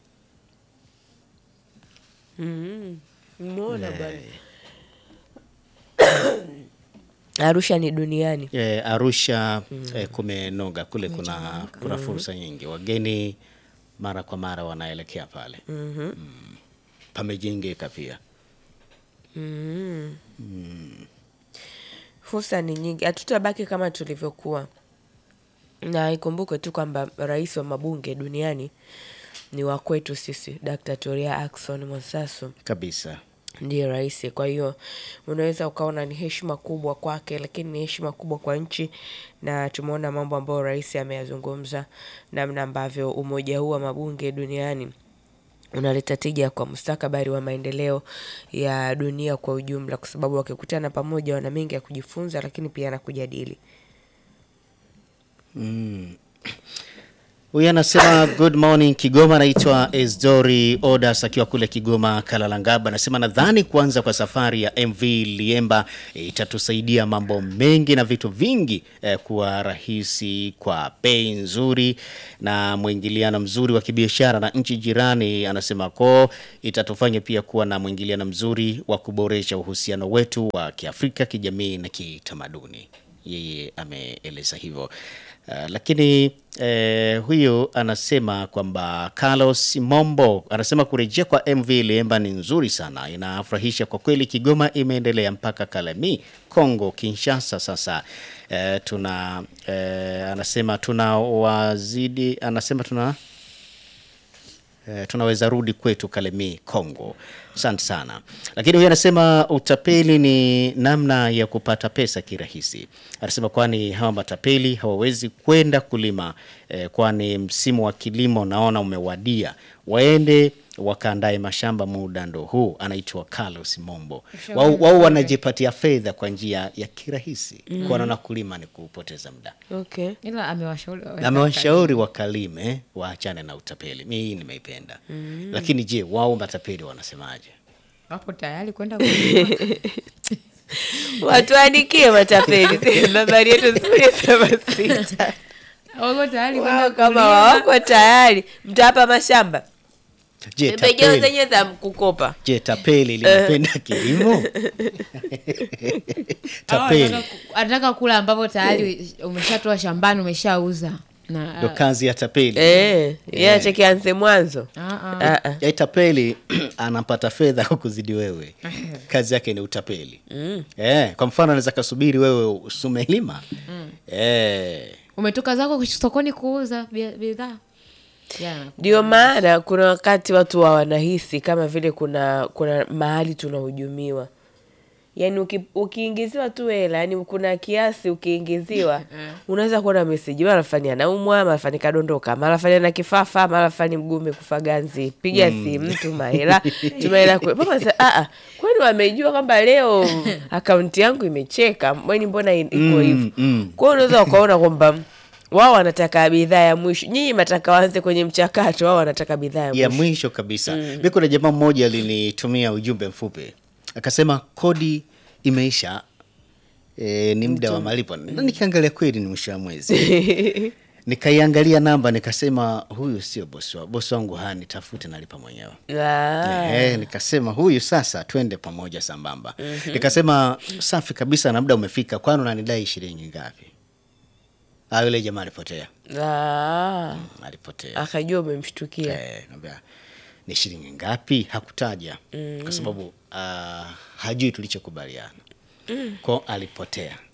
Umeona bwana. Arusha ni duniani. E, Arusha eh, kumenoga kule, kuna, kuna fursa nyingi, wageni mara kwa mara wanaelekea pale mm. Pamejengeka pia Fursa ni nyingi, hatutabaki kama tulivyokuwa, na ikumbukwe tu kwamba rais wa mabunge duniani ni wa kwetu sisi, Dr. Tulia Ackson Mwansasu kabisa. ndiye rais. Kwa hiyo unaweza ukaona ni heshima kubwa kwake, lakini ni heshima kubwa kwa nchi, na tumeona mambo ambayo rais ameyazungumza, namna ambavyo umoja huu wa mabunge duniani unaleta tija kwa mustakabali wa maendeleo ya dunia kwa ujumla, kwa sababu wakikutana pamoja wana mengi ya kujifunza, lakini pia na kujadili. Huyu anasema good morning Kigoma, anaitwa Esdori Odas akiwa kule Kigoma Kalalangaba. Anasema nadhani kuanza kwa safari ya MV Liemba itatusaidia mambo mengi na vitu vingi eh, kuwa rahisi kwa bei nzuri na mwingiliano mzuri wa kibiashara na nchi jirani. Anasema ko itatufanya pia kuwa na mwingiliano mzuri wa kuboresha uhusiano wetu wa Kiafrika, kijamii na kitamaduni. Yeye ameeleza hivyo. Uh, lakini eh, huyu anasema kwamba Carlos Mombo anasema kurejea kwa MV Liemba ni nzuri sana, inafurahisha kwa kweli. Kigoma imeendelea mpaka Kalemi, Kongo Kinshasa. Sasa eh, tuna eh, anasema tuna wazidi, anasema tuna Eh, tunaweza rudi kwetu Kalemi Kongo. Asante sana. Lakini huyu anasema utapeli ni namna ya kupata pesa kirahisi. Anasema kwani hawa matapeli hawawezi kwenda kulima eh, kwani msimu wa kilimo naona umewadia, waende wakaandae mashamba, muda ndo huu. Anaitwa Carlos Mombo. Wao wao wanajipatia fedha kwa njia ya kirahisi, kwa wanaona kulima ni kupoteza muda. Okay. ila amewashauri wawe Amewashauri wakalime waachane na utapeli. Mi hii nimeipenda. Lakini je, wao matapeli wanasemaje? wapo tayari kwenda kulima. Watuandikie matapeli nambari yetu sifuri saba sita wako tayari Wao kwenda kama kulima. wako tayari, mtawapa mashamba, Je, pembejeo tapeli, zenye za kukopa. je, tapeli linapenda kilimo? Au tapeli anataka ku- anataka kula ambapo tayari umeshatoa shambani umeshauza na ndo kazi ya tapeli. Eh, yeye acheke anze mwanzo. Ah, ah. Ah, ah. Ya tapeli anapata fedha kwa kuzidi wewe, kazi yake ni utapeli. Eh, kwa mfano anaweza kasubiri wewe usumelima eh, umetoka zako sokoni kuuza bia- bidhaa Jana. Ndio maana kuna wakati watu wa wanahisi kama vile kuna kuna mahali tunahujumiwa, yaani uki, ukiingiziwa tu hela, yani kuna kiasi ukiingiziwa, unaweza kuona meseji, mara fani anaumwa, mara fani kadondoka, mara fani ana kifafa, mara fani mguu umekufa ganzi, piga simu, tuma hela, tuma hela kwe- Mama sasa, ah, ah, kwani wamejua kwamba leo akaunti yangu imecheka, mbweni mbona in- iko hivyo? mm. Kwa hiyo unaweza ukaona kwamba wao wanataka bidhaa ya mwisho, nyinyi mataka waanze kwenye mchakato, wao wanataka bidhaa ya ya mwisho. mwisho kabisa. Mi kuna jamaa mmoja alinitumia ujumbe mfupi akasema kodi imeisha, e, ni muda wa malipo. Na nikiangalia kweli ni mwisho wa mwezi nikaiangalia namba nikasema, huyu sio bosi wangu, bosi wangu hanitafute, nalipa mwenyewe. Ah, Eh, nikasema huyu sasa twende pamoja sambamba. Nikasema safi kabisa, na muda umefika, kwani unanidai shilingi ngapi? Ah, yule jamaa alipotea, ah, alipotea. akajua umemshtukia. Eh, naambia ni shilingi ngapi? Hakutaja kwa sababu ah, hajui tulichokubaliana ko alipotea.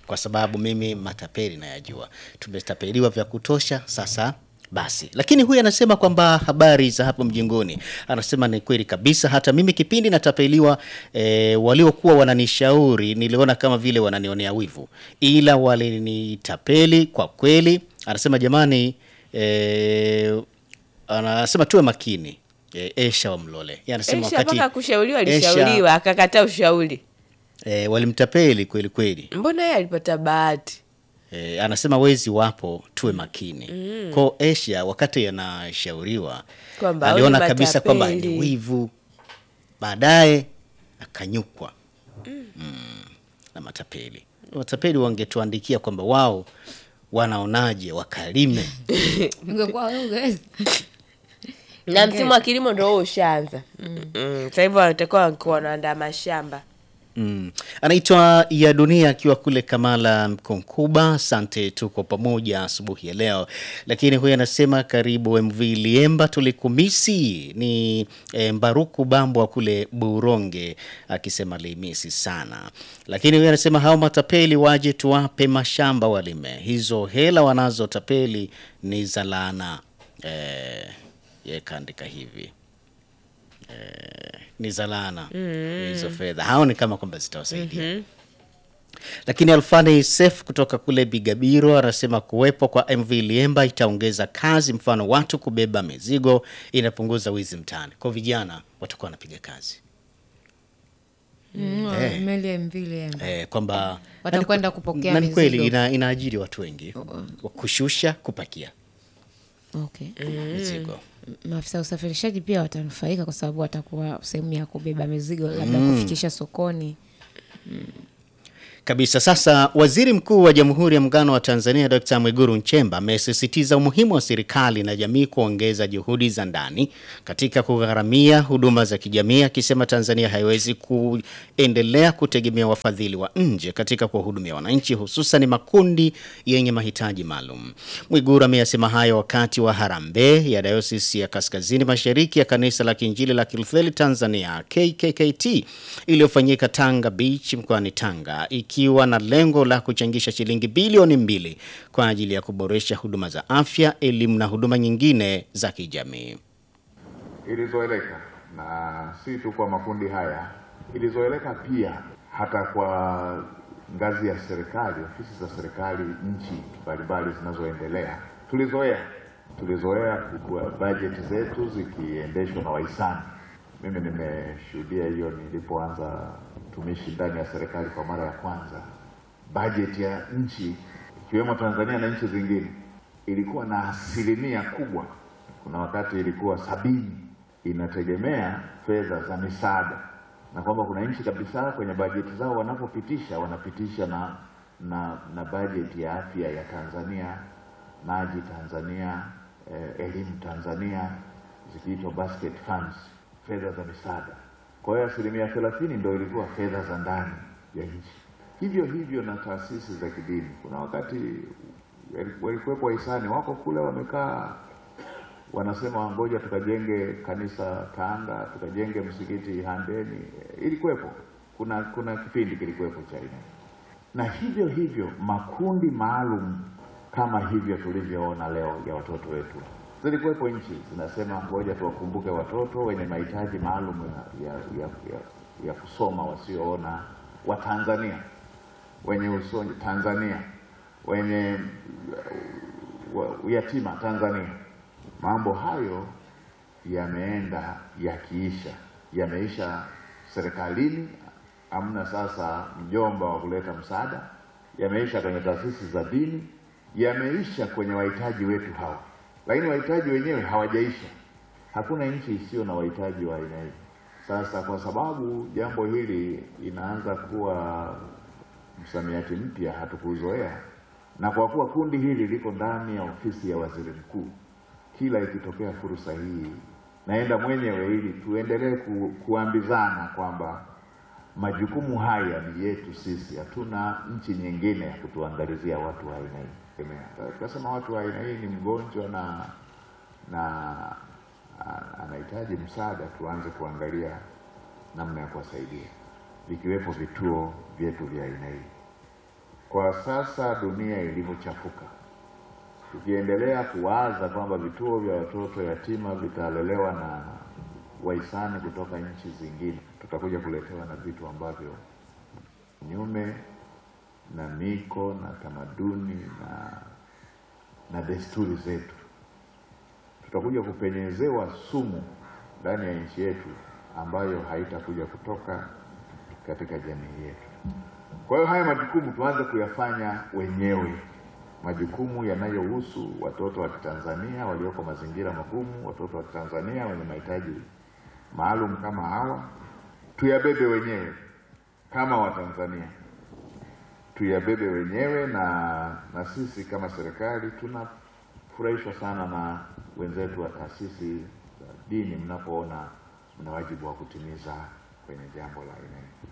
kwa sababu mimi matapeli nayajua, tumetapeliwa vya kutosha sasa basi. Lakini huyu anasema kwamba habari za hapo mjengoni, anasema ni kweli kabisa, hata mimi kipindi natapeliwa e, waliokuwa wananishauri niliona kama vile wananionea wivu, ila walinitapeli kwa kweli. Anasema jamani, e, anasema tuwe makini. E, Esha wa Mlole Yeye anasema Esha wakati mpaka kushauriwa Esha- alishauriwa akakataa ushauri. e, walimtapeli kweli kweli. Mbona yeye alipata bahati? E, anasema wezi wapo, tuwe makini. Mm. Kwa Asia wakati anashauriwa Kwamba aliona huyu kabisa kwamba matapeli. ni wivu, baadaye akanyukwa mm. na matapeli. Matapeli wangetuandikia kwamba wao wanaonaje wakalime Ungekuwa wewe ungeweza. Na msimu wa kilimo ndo huo ushaanza. Mm. Sasa hivyo watakuwa wakiwa wanaandaa mashamba. Mm. Anaitwa ya dunia akiwa kule Kamala Mkonkuba. Asante, tuko pamoja asubuhi ya leo. Lakini huyu anasema karibu MV Liemba, tulikumisi. Ni e, Mbaruku Bambo wa kule Buronge akisema limisi sana. Lakini huyu anasema hao matapeli waje tuwape mashamba walime, hizo hela wanazotapeli ni za laana. E, ye kaandika hivi ni za laana hizo fedha, haoni kama kwamba zitawasaidia. Lakini Alfani Sef kutoka kule Bigabiro anasema kuwepo kwa MV Liemba itaongeza kazi, mfano watu kubeba mizigo, inapunguza wizi mtaani. Kwa vijana watakuwa wanapiga kazi Mm, Eh. meli ya MV Liemba. eh, kwamba Watakwenda kupokea na ni kweli mizigo. ina, inaajiri watu wengi kushusha, kupakia Okay. mizigo. Maafisa usafirishaji pia watanufaika kwa sababu watakuwa sehemu ya kubeba mizigo labda kufikisha sokoni. kabisa. Sasa Waziri Mkuu wa Jamhuri ya Muungano wa Tanzania Dkt. Mwigulu Nchemba amesisitiza umuhimu wa serikali na jamii kuongeza juhudi za ndani katika kugharamia huduma za kijamii, akisema Tanzania haiwezi kuendelea kutegemea wafadhili wa nje katika kuwahudumia wananchi, hususan makundi yenye mahitaji maalum. Mwigulu ameyasema hayo wakati wa harambee ya Dayosisi ya Kaskazini Mashariki ya Kanisa la Kiinjili la Kilutheri Tanzania KKKT iliyofanyika Tanga Beach mkoani Tanga ikiwa na lengo la kuchangisha shilingi bilioni mbili kwa ajili ya kuboresha huduma za afya, elimu na huduma nyingine za kijamii. ilizoeleka na si tu kwa makundi haya, ilizoeleka pia hata kwa ngazi ya serikali, ofisi za serikali nchi mbalimbali zinazoendelea. Tulizoea tulizoea kwa bajeti zetu zikiendeshwa na wahisani. Mimi nimeshuhudia hiyo nilipoanza utumishi ndani ya serikali kwa mara ya kwanza. Bajeti ya nchi ikiwemo Tanzania na nchi zingine ilikuwa na asilimia kubwa, kuna wakati ilikuwa sabini, inategemea fedha za misaada, na kwamba kuna nchi kabisa kwenye bajeti zao wanapopitisha wanapitisha na na, na bajeti ya afya ya Tanzania, maji Tanzania, eh, elimu Tanzania, zikiitwa basket funds, fedha za misaada. Kwa hiyo asilimia thelathini ndio ilikuwa fedha za ndani ya nchi. Hivyo hivyo na taasisi za kidini, kuna wakati wali- walikuwepo wahisani wako kule wamekaa wanasema ngoja tukajenge kanisa Tanga, tukajenge msikiti Handeni. Ilikuwepo, kuna kuna kipindi kilikuwepo cha aina hiyo. na hivyo hivyo makundi maalum kama hivyo tulivyoona leo ya watoto wetu, zilikuwepo nchi zinasema ngoja tuwakumbuke watoto wenye mahitaji maalum ya, ya, ya, ya, ya kusoma wasioona wa Tanzania wenye usoni Tanzania wenye wa- uyatima Tanzania. Mambo hayo yameenda yakiisha, yameisha serikalini, hamna sasa mjomba wa kuleta msaada, yameisha kwenye taasisi za dini, yameisha kwenye wahitaji wetu hawa, lakini wahitaji wenyewe hawajaisha. Hakuna nchi isiyo na wahitaji wa aina hii. Sasa kwa sababu jambo hili inaanza kuwa msamiati mpya, hatukuzoea, na kwa kuwa kundi hili liko ndani ya ofisi ya waziri mkuu, kila ikitokea fursa hii naenda mwenyewe ili tuendelee ku, kuambizana kwamba majukumu haya ni yetu sisi, hatuna nchi nyingine ya kutuangalizia watu wa aina hii. Tukasema watu wa aina hii ni mgonjwa na na a- anahitaji msaada, tuanze kuangalia namna ya kuwasaidia, vikiwepo vituo vyetu vya aina hii. Kwa sasa dunia ilivyochafuka, tukiendelea kuwaza kwamba vituo vya watoto yatima vitalelewa na wahisani kutoka nchi zingine, tutakuja kuletewa na vitu ambavyo nyume na miko na tamaduni na na desturi zetu. Tutakuja kupenyezewa sumu ndani ya nchi yetu ambayo haitakuja kutoka katika jamii yetu. Kwa hiyo haya majukumu tuanze kuyafanya wenyewe, majukumu yanayohusu watoto wa Kitanzania walioko mazingira magumu, watoto wa Kitanzania wenye mahitaji maalum kama hawa, tuyabebe wenyewe kama Watanzania tuyabebe wenyewe na na sisi kama serikali tunafurahishwa sana na wenzetu wa taasisi za dini mnapoona mna wajibu wa kutimiza kwenye jambo la aina hii.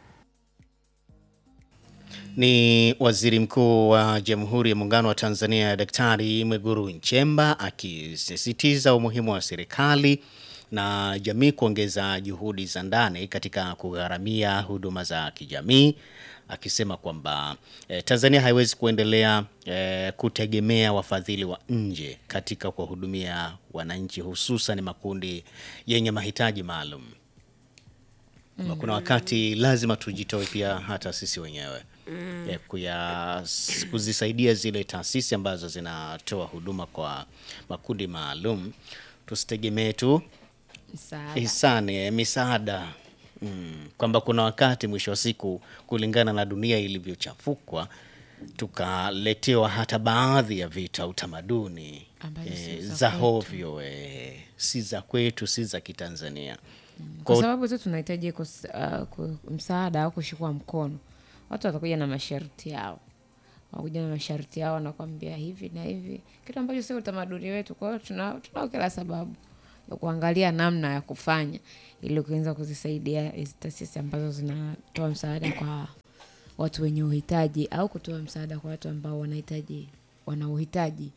Ni Waziri Mkuu wa Jamhuri ya Muungano wa Tanzania Daktari Mwigulu Nchemba akisisitiza umuhimu wa serikali na jamii kuongeza juhudi za ndani katika kugharamia huduma za kijamii akisema kwamba eh, Tanzania haiwezi kuendelea eh, kutegemea wafadhili wa nje katika kuwahudumia wananchi hususan makundi yenye mahitaji maalum. Mm. Kuna wakati lazima tujitoe pia hata sisi wenyewe mm. kuya, kuzisaidia zile taasisi ambazo zinatoa huduma kwa makundi maalum, tusitegemee tu Msaada. hisani eh, misaada mm. kwamba kuna wakati mwisho wa siku kulingana na dunia ilivyochafukwa tukaletewa hata baadhi ya vitu au tamaduni Ambazo si eh, za za kwetu. hovyo eh, si za kwetu si za Kitanzania kwa Kwa- sababu tu tunahitaji kus- uh, ku- msaada au kushikwa mkono. Watu watakuja na masharti yao, wakuja na masharti yao, wanakwambia hivi na hivi, kitu ambacho sio utamaduni wetu. Kwa hiyo tuna tunao kila sababu ya kuangalia namna ya kufanya ili kuweza kuzisaidia hizi taasisi ambazo zinatoa msaada kwa watu wenye uhitaji au kutoa msaada kwa watu ambao wanahitaji wana uhitaji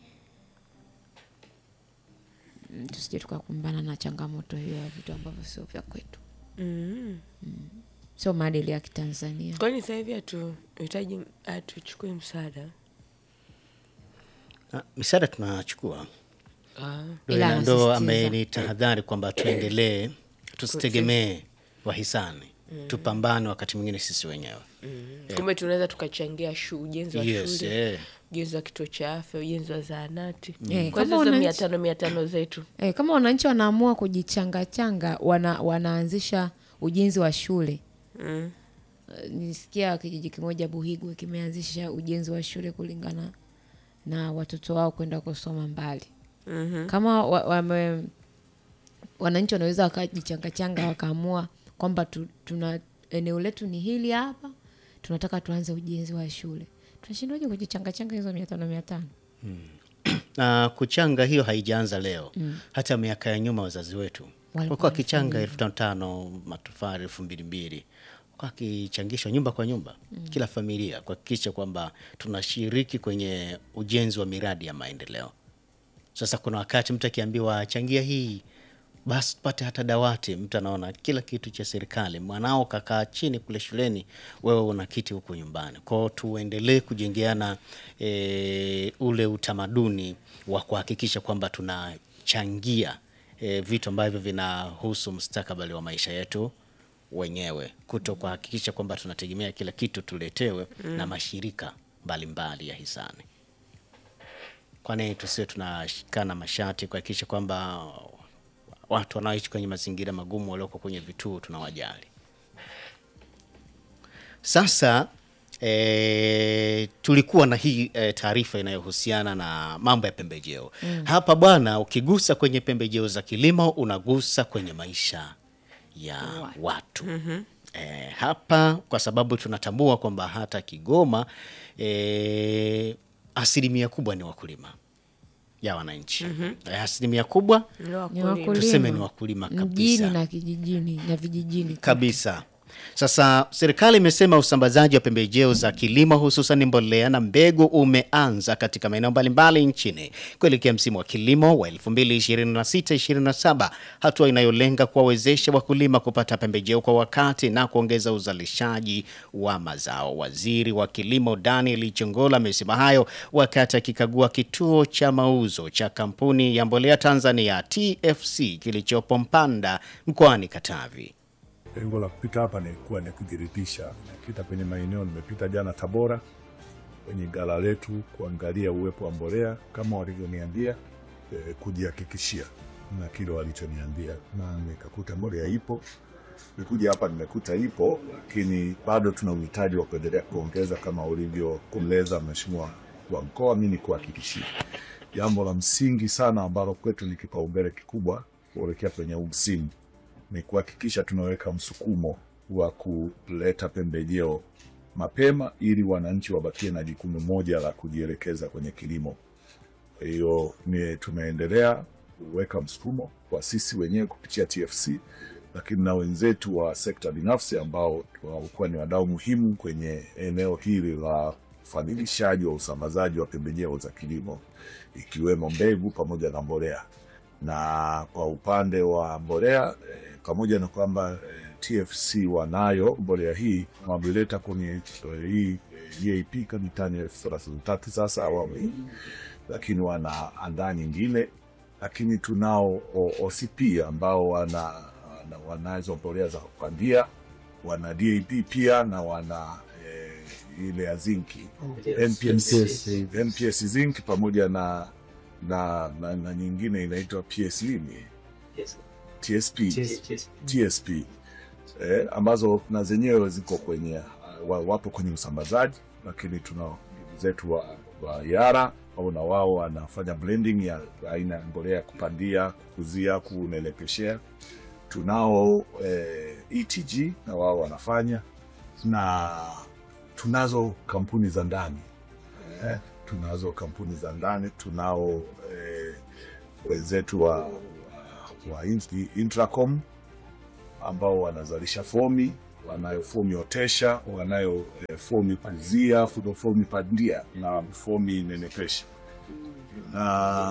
Mm, tusije tukakumbana na changamoto hiyo ya vitu ambavyo sio vya kwetu mm. sio maadili ya Kitanzania. kwani sasa hivi hatuhitaji hatuchukui msaada Ah, misaada tunachukua ah. Ndo Ila ina- ndo anasisitiza. amenitahadhari kwamba tuendelee tusitegemee wahisani tupambane wakati mwingine sisi wenyewe kumbe tunaweza tukachangia shu, ujenzi wa yes, shule eh. ujenzi wa kituo cha afya ujenzi wa zahanati Eh, kwa kama hizo wananchi- mia tano mia tano zetu E, kama wananchi wanaamua kujichangachanga wana, wanaanzisha ujenzi wa shule mm. Eh, nilisikia kijiji kimoja Buhigwe kimeanzisha ujenzi wa shule kulingana na watoto wao kwenda kusoma mbali. mm Kama wa, wame, wananchi wanaweza wakajichangachanga wakaamua kwamba tu, tuna eneo letu ni hili hapa, tunataka tuanze ujenzi wa shule, tunashindwaje kujichangachanga hizo mia tano mia tano? na kuchanga hiyo haijaanza leo hata miaka ya nyuma wazazi wetu walikuwa wakichanga elfu tano tano matofali elfu mbili mbili Walikuwa wakichangishwa nyumba kwa nyumba kila familia kuhakikisha kwamba tunashiriki kwenye ujenzi wa miradi ya maendeleo sasa kuna wakati mtu akiambiwa changia hii basi tupate hata dawati mtu anaona kila kitu cha serikali mwanao kakaa chini kule shuleni wewe una kiti huku nyumbani kwao tuendelee kujengeana e, ule utamaduni wa kuhakikisha kwamba tunachangia e, vitu ambavyo vinahusu mustakabali wa maisha yetu wenyewe kuto kuhakikisha kwamba tunategemea kila kitu tuletewe na mashirika mbalimbali ya hisani kwani tusiwe tunashikana mashati kuhakikisha kwamba watu wanaoishi kwenye mazingira magumu walioko kwenye vituo tunawajali. Sasa e, tulikuwa na hii e, taarifa inayohusiana na mambo ya pembejeo mm. Hapa bwana, ukigusa kwenye pembejeo za kilimo unagusa kwenye maisha ya watu mm-hmm. E, hapa kwa sababu tunatambua kwamba hata Kigoma e, asilimia kubwa ni wakulima ya wananchi mm-hmm. E, asilimia kubwa Ni Ni wakulima. wakulima tuseme ni wakulima mjini kabisa na kijijini na vijijini kabisa Sasa serikali imesema usambazaji wa pembejeo za kilimo hususan mbolea na mbegu umeanza katika maeneo mbalimbali nchini kuelekea msimu wa kilimo wa 2026-2027, hatua inayolenga kuwawezesha wakulima kupata pembejeo kwa wakati na kuongeza uzalishaji wa mazao. Waziri wa Kilimo Daniel Chongola amesema hayo wakati akikagua kituo cha mauzo cha kampuni ya mbolea Tanzania TFC kilichopo Mpanda mkoani Katavi. Lengo la kupita hapa ni kuwa ni kujiridhisha. Nimepita kwenye maeneo, nimepita jana Tabora kwenye gala letu kuangalia uwepo wa mbolea kama walivyoniambia, eh, kujihakikishia na kile walichoniambia, na nikakuta mbolea ipo. Nikuja hapa nimekuta ipo, lakini bado tuna uhitaji wa kuendelea kuongeza kama ulivyokueleza Mheshimiwa wa mkoa. Mi ni kuhakikishia jambo la msingi sana ambalo kwetu ni kipaumbele kikubwa kuelekea kwenye huu msimu ni kuhakikisha tunaweka msukumo wa kuleta pembejeo mapema ili wananchi wabakie na jukumu moja la kujielekeza kwenye kilimo. Kwa hiyo ni tumeendelea kuweka msukumo kwa sisi wenyewe kupitia TFC, lakini na wenzetu wa sekta binafsi ambao walikuwa ni wadau muhimu kwenye eneo hili la ufadhilishaji wa usambazaji wa pembejeo za kilimo ikiwemo mbegu pamoja na mbolea na kwa upande wa mbolea eh, pamoja na kwamba eh, TFC wanayo mbolea hii wameleta kwenye eh, hii eh, EAP kama tani elfu thelathini na tatu sasa awamu hii, lakini wanaandaa nyingine, lakini tunao O- OCP ambao wana, wana wanazo mbolea za kupandia, wana DAP pia na wana eh, ile ya zinki NPS, NPS zinc pamoja na na, na, na nyingine inaitwa PS nini TSP TSP eh, ambazo na zenyewe ziko kwenye uh, wa- wapo kwenye usambazaji, lakini tuna ndugu zetu wa, wa Yara au na wao wanafanya blending ya aina ya mbolea ya kupandia, kukuzia, kunelekeshea. Tunao eh, ETG na wao wanafanya, na tunazo kampuni za ndani eh, tunazo kampuni za ndani, tunao eh, wenzetu wa, wa, wa Int- Intracom ambao wanazalisha fomi, wanayo fomi otesha, wanayo eh, fomi kuzia, fudo fomi pandia na fomi nenepesha na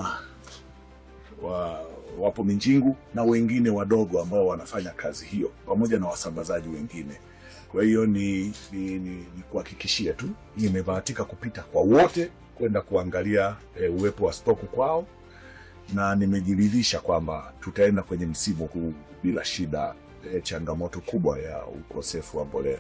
wa, wapo Minjingu na wengine wadogo ambao wanafanya kazi hiyo pamoja na wasambazaji wengine. Kwa hiyo ni, ni, ni, ni kuhakikishia tu nimebahatika kupita kwa wote kwenda kuangalia e, uwepo wa stoku kwao, na nimejiridhisha kwamba tutaenda kwenye msimu huu bila shida e, changamoto kubwa ya ukosefu wa mbolea.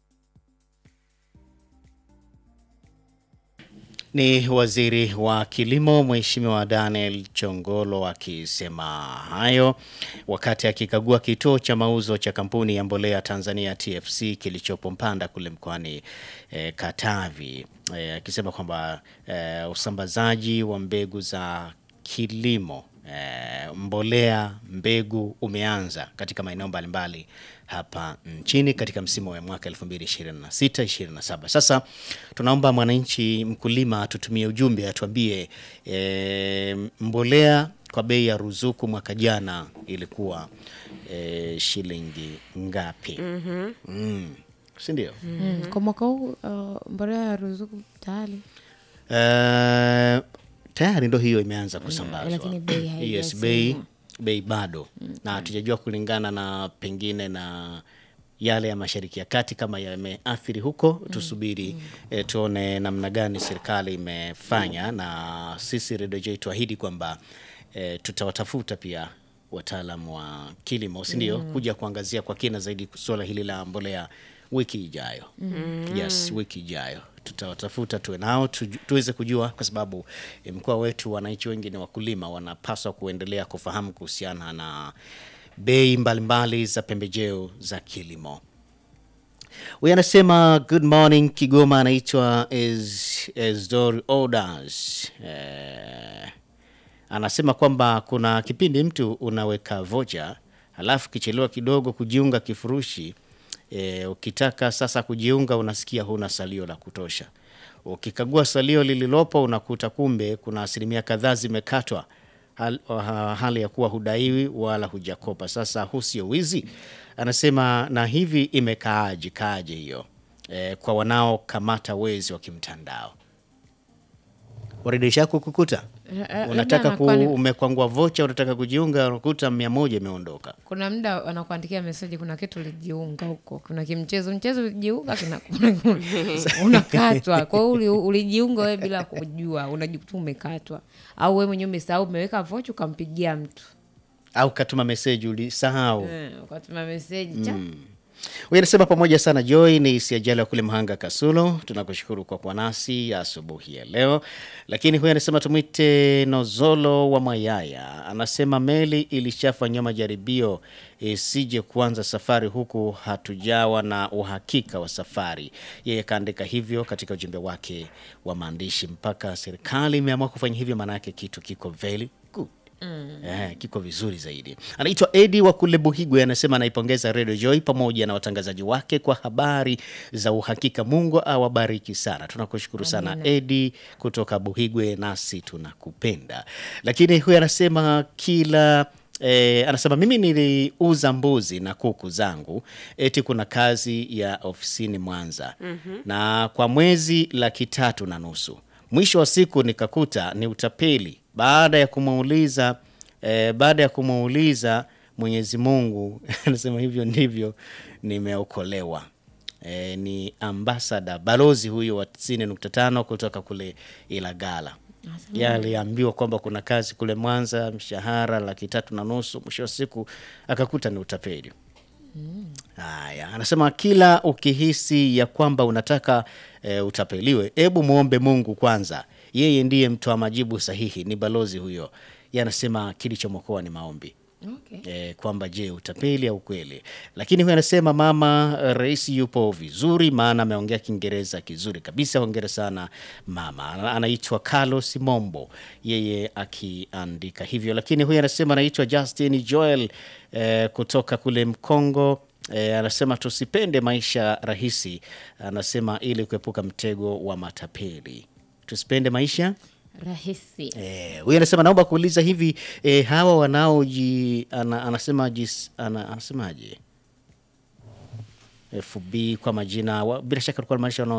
Ni waziri wa kilimo Mheshimiwa Daniel Chongolo akisema hayo wakati akikagua kituo cha mauzo cha kampuni ya mbolea Tanzania TFC kilichopo Mpanda kule mkoani eh, Katavi eh, akisema kwamba eh, usambazaji wa mbegu za kilimo eh, mbolea mbegu umeanza katika maeneo mbalimbali hapa nchini katika msimu wa mwaka 2026 27. Sasa tunaomba mwananchi mkulima atutumie ujumbe atuambie eh, mbolea kwa bei ya ruzuku mwaka jana ilikuwa eh, shilingi ngapi? mm. si ndio? Mm. Kwa mwaka huu uh, mbolea ya ruzuku tayari Eh, tayari ndo hiyo imeanza kusambazwa lakini bei haijasemwa. yes, bei bei bado na hatujajua kulingana na pengine na yale ya mashariki ya kati kama yameathiri huko tusubiri eh, tuone namna gani serikali imefanya na sisi redio J tuahidi kwamba eh, tutawatafuta pia wataalam wa kilimo si ndio kuja kuangazia kwa kina zaidi suala hili la mbolea wiki ijayo yes wiki ijayo tutawatafuta tuwe nao tuju- tuweze kujua kwa sababu eh, mkoa wetu wananchi wengi ni wakulima wanapaswa kuendelea kufahamu kuhusiana na bei mbalimbali za pembejeo za kilimo huyu anasema good morning kigoma anaitwa Es- esdor orders eh, anasema kwamba kuna kipindi mtu unaweka vocha halafu kichelewa kidogo kujiunga kifurushi e, ukitaka sasa kujiunga unasikia huna salio la kutosha ukikagua salio lililopo unakuta kumbe kuna asilimia kadhaa zimekatwa hal, ha- hali ya kuwa hudaiwi wala hujakopa. Sasa huu sio wizi, anasema na hivi imekaaje kaaje hiyo e, kwa wanaokamata wezi wa kimtandao warejesha kukukuta La- la- unataka labda ku, anakuwa ni- umekwangwa vocha unataka kujiunga unakuta mia moja imeondoka kuna muda wanakuandikia meseji kuna kitu ulijiunga huko kuna kimchezo mchezo ulijiunga kina- kuna- unakatwa kwa hiyo uli- ulijiunga wewe bila kujua unajikuta umekatwa au wewe mwenyewe umesahau umeweka vocha ukampigia mtu au katuma meseji ulisahau Eh, ukatuma meseji cha Huyu anasema pamoja sana Joy ni siajali wa kule Mhanga Kasulo. Tunakushukuru kwa kuwa nasi asubuhi ya leo. Lakini huyu anasema tumwite Nozolo wa Mayaya, anasema meli ilishafanyiwa majaribio isije kuanza safari huku hatujawa na uhakika wa safari. Yeye kaandika hivyo katika ujumbe wake wa maandishi. Mpaka serikali imeamua kufanya hivyo, maana yake kitu kiko very good. Eh, kiko vizuri zaidi. Anaitwa Edi wa kule Buhigwe, anasema anaipongeza Radio Joy pamoja na watangazaji wake kwa habari za uhakika. Mungu awabariki sana. Tunakushukuru sana Edi kutoka Buhigwe, nasi tunakupenda. Lakini huyu anasema kila Eh, anasema mimi niliuza mbuzi na kuku zangu, eti kuna kazi ya ofisini Mwanza na kwa mwezi laki tatu na nusu. Mwisho wa siku nikakuta ni utapeli. Baada ya kumuuliza eh, baada ya kumuuliza Mwenyezi Mungu anasema hivyo ndivyo nimeokolewa. E, ni ambasada balozi huyo wa 90.5 kutoka kule Ilagala. Yeye aliambiwa kwamba kuna kazi kule Mwanza, mshahara laki tatu na nusu. Mwisho wa siku akakuta ni utapeli. Haya, anasema kila ukihisi ya kwamba unataka e, utapeliwe, hebu muombe Mungu kwanza. Yeye ndiye mtoa majibu sahihi. Ni balozi huyo. Yeye anasema kilichomwokoa ni maombi okay. e, kwamba je utapeli au kweli. Lakini huyu anasema mama eh, rais yupo vizuri, maana ameongea Kiingereza kizuri kabisa. Hongera sana mama. Ana- Anaitwa Carlos Mombo, yeye akiandika hivyo. Lakini huyu anasema anaitwa Justin Joel eh, kutoka kule Mkongo. E, anasema tusipende maisha rahisi, anasema ili kuepuka mtego wa matapeli. Tusipende maisha rahisi Eh, huyu anasema naomba kuuliza hivi eh, hawa wanaoji ana, anasema jis, ana, anasemaje FB kwa majina wa, bila shaka alikuwa anamaanisha wanao